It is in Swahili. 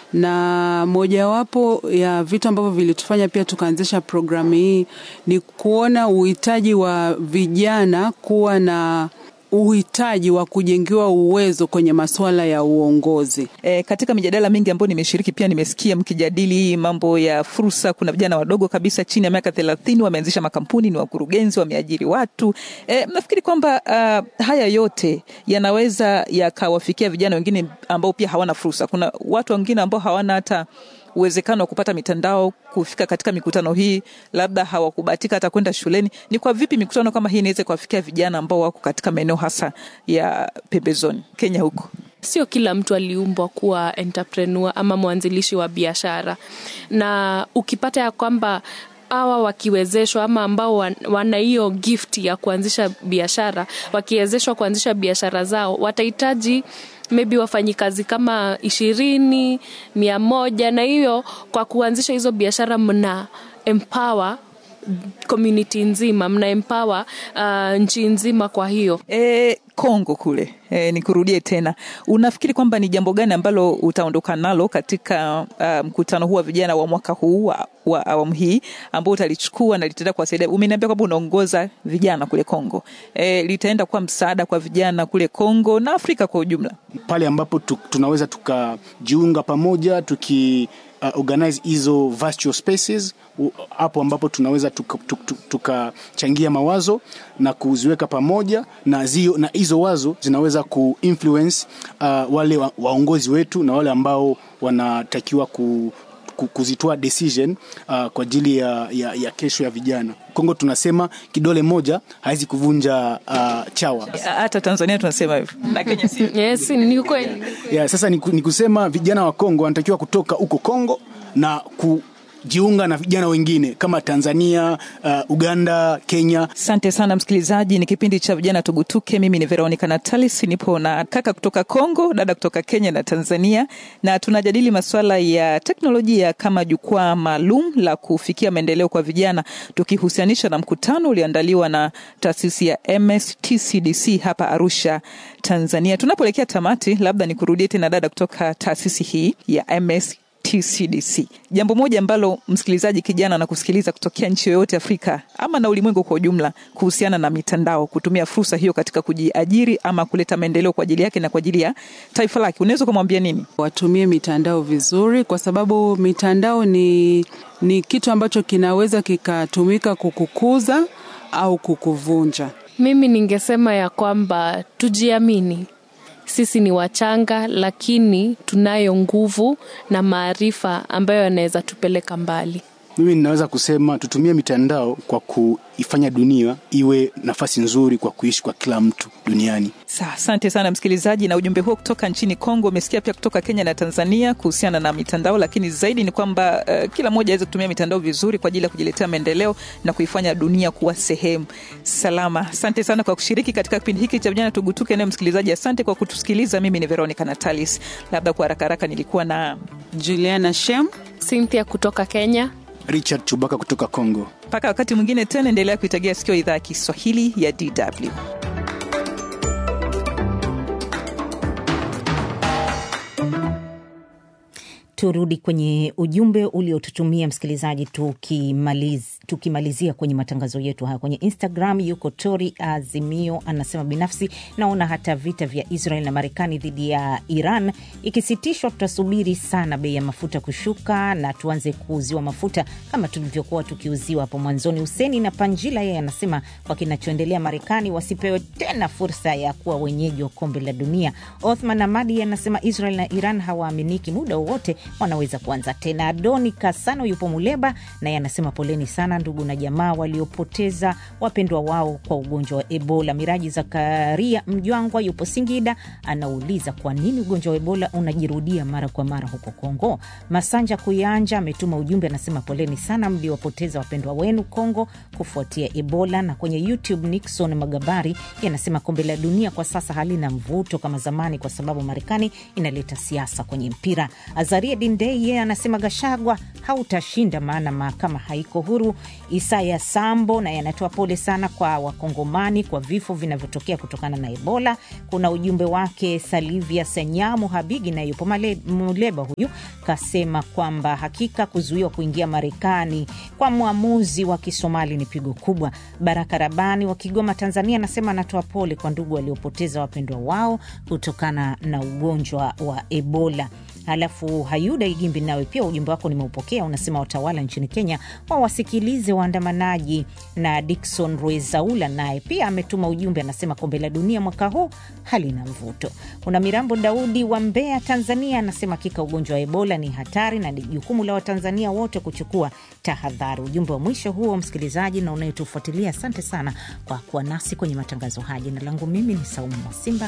na mojawapo ya vitu ambavyo vilitufanya pia tukaanzisha programu hii ni kuona uhitaji wa vijana kuwa na uhitaji wa kujengiwa uwezo kwenye masuala ya uongozi. E, katika mijadala mingi ambayo nimeshiriki pia nimesikia mkijadili mambo ya fursa. Kuna vijana wadogo kabisa chini ya miaka thelathini wameanzisha makampuni, ni wakurugenzi, wameajiri watu. E, mnafikiri kwamba uh, haya yote yanaweza yakawafikia vijana wengine ambao pia hawana fursa? Kuna watu wengine ambao hawana hata uwezekano wa kupata mitandao kufika katika mikutano hii, labda hawakubahatika hata kwenda shuleni. Ni kwa vipi mikutano kama hii inaweza kuwafikia vijana ambao wako katika maeneo hasa ya pembezoni Kenya huko? Sio kila mtu aliumbwa kuwa entrepreneur ama mwanzilishi wa biashara, na ukipata ya kwamba hawa wakiwezeshwa ama ambao wana hiyo gift ya kuanzisha biashara, wakiwezeshwa kuanzisha biashara zao, watahitaji maybe wafanyikazi kama ishirini mia moja na hiyo kwa kuanzisha hizo biashara mna empower community nzima mna empower uh, nchi nzima kwa hiyo e, Kongo kule e, nikurudie tena, unafikiri kwamba ni jambo gani ambalo utaondoka nalo katika uh, mkutano huu wa vijana wa mwaka huu wa, wa awamu hii ambao utalichukua na litaenda kuwasaidia? Umeniambia kwamba unaongoza vijana kule Kongo e, litaenda kuwa msaada kwa vijana kule Kongo na Afrika kwa ujumla, pale ambapo tu, tunaweza tukajiunga pamoja tuki uh, organize hizo virtual spaces hapo ambapo tunaweza tukachangia tuka, tuka mawazo na kuziweka pamoja na zio, na hizo wazo zinaweza kuinfluence uh, wale wa, waongozi wetu na wale ambao wanatakiwa ku, ku, kuzitoa decision uh, kwa ajili ya, ya, ya kesho ya vijana. Kongo tunasema kidole moja hawezi kuvunja uh, chawa. Hata Tanzania tunasema hivyo na Kenya si yes, ni kweli. Yeah, sasa ni, ni kusema vijana wa Kongo wanatakiwa kutoka huko Kongo na ku jiunga na vijana wengine kama Tanzania, uh, Uganda, Kenya. Asante sana msikilizaji, ni kipindi cha vijana tugutuke. Mimi ni Veronica Natalis, nipo na kaka kutoka Kongo, dada kutoka Kenya na Tanzania, na tunajadili masuala ya teknolojia kama jukwaa maalum la kufikia maendeleo kwa vijana, tukihusianisha na mkutano ulioandaliwa na taasisi ya MSTCDC hapa Arusha, Tanzania. Tunapoelekea tamati, labda nikurudie tena dada kutoka taasisi hii ya MS TCDC. Jambo moja ambalo msikilizaji kijana na kusikiliza kutokea nchi yoyote Afrika ama na ulimwengu kwa ujumla kuhusiana na mitandao, kutumia fursa hiyo katika kujiajiri ama kuleta maendeleo kwa ajili yake na kwa ajili ya taifa lake, unaweza kumwambia nini? Watumie mitandao vizuri, kwa sababu mitandao ni, ni kitu ambacho kinaweza kikatumika kukukuza au kukuvunja. Mimi ningesema ya kwamba tujiamini sisi ni wachanga lakini tunayo nguvu na maarifa ambayo yanaweza tupeleka mbali. Mimi ninaweza kusema tutumie mitandao kwa kuifanya dunia iwe nafasi nzuri kwa kuishi kwa kila mtu duniani. Sa, asante sana msikilizaji, na ujumbe huo kutoka nchini Kongo. Umesikia pia kutoka Kenya na Tanzania kuhusiana na mitandao, lakini zaidi ni kwamba uh, kila mmoja aweze kutumia mitandao vizuri kwa ajili ya kujiletea maendeleo na kuifanya dunia kuwa sehemu salama. Asante sana kwa kushiriki katika kipindi hiki cha vijana tugutuke. Naye msikilizaji, asante kwa kutusikiliza. Mimi ni Veronica Natalis. Labda kwa haraka haraka nilikuwa na Juliana Shem, Cynthia kutoka Kenya, Richard Chubaka kutoka Kongo. mpaka wakati mwingine tena, endelea kuitegea sikio idhaa ya Kiswahili ya DW. Turudi kwenye ujumbe uliotutumia msikilizaji, tukimaliz, tukimalizia kwenye matangazo yetu haya kwenye Instagram. Yuko Tori Azimio anasema, binafsi naona hata vita vya Israel na Marekani dhidi ya Iran ikisitishwa, tutasubiri sana bei ya mafuta kushuka na tuanze kuuziwa mafuta kama tulivyokuwa tukiuziwa hapo mwanzoni. Huseni na Panjila yeye anasema kwa kinachoendelea Marekani wasipewe tena fursa ya kuwa wenyeji wa kombe la dunia. Othman Amadi anasema Israel na Iran hawaaminiki, muda wowote wanaweza kuanza tena. Adoni Kasano yupo Muleba naye anasema poleni sana ndugu na jamaa waliopoteza wapendwa wao kwa ugonjwa wa Ebola. Miraji Zakaria Mjwangwa yupo Singida anauliza kwa nini ugonjwa wa Ebola unajirudia mara kwa mara huko Kongo. Masanja Kuyanja ametuma ujumbe anasema poleni sana mliopoteza wapendwa wenu Kongo kufuatia Ebola. Na kwenye YouTube Nixon Magabari anasema kombe la dunia kwa sasa halina mvuto kama zamani kwa sababu Marekani inaleta siasa kwenye mpira. Azaria Fredi Ndei yeye anasema Gashagwa hautashinda, maana mahakama haiko huru. Isaya Sambo naye anatoa pole sana kwa Wakongomani kwa vifo vinavyotokea kutokana na Ebola. Kuna ujumbe wake Salivia Senyamu Habigi na yupo Male- Muleba, huyu kasema kwamba hakika kuzuiwa kuingia Marekani kwa mwamuzi wa Kisomali ni pigo kubwa. Baraka Rabani wa Kigoma, Tanzania anasema anatoa pole kwa ndugu waliopoteza wapendwa wao kutokana na ugonjwa wa Ebola. Halafu Hayuda Igimbi, nawe pia ujumbe wako nimeupokea, unasema watawala nchini Kenya wawasikilize waandamanaji. Na Dikson Rwezaula naye pia ametuma ujumbe, anasema kombe la dunia mwaka huu halina mvuto. Kuna Mirambo Daudi wa Mbeya, Tanzania, anasema hakika ugonjwa wa Ebola ni hatari na ni jukumu la Watanzania wote kuchukua tahadhari. Ujumbe wa mwisho huo, msikilizaji na unayetufuatilia, asante sana kwa kuwa nasi kwenye matangazo haya. Jina langu mimi ni Saumu Mwasimba.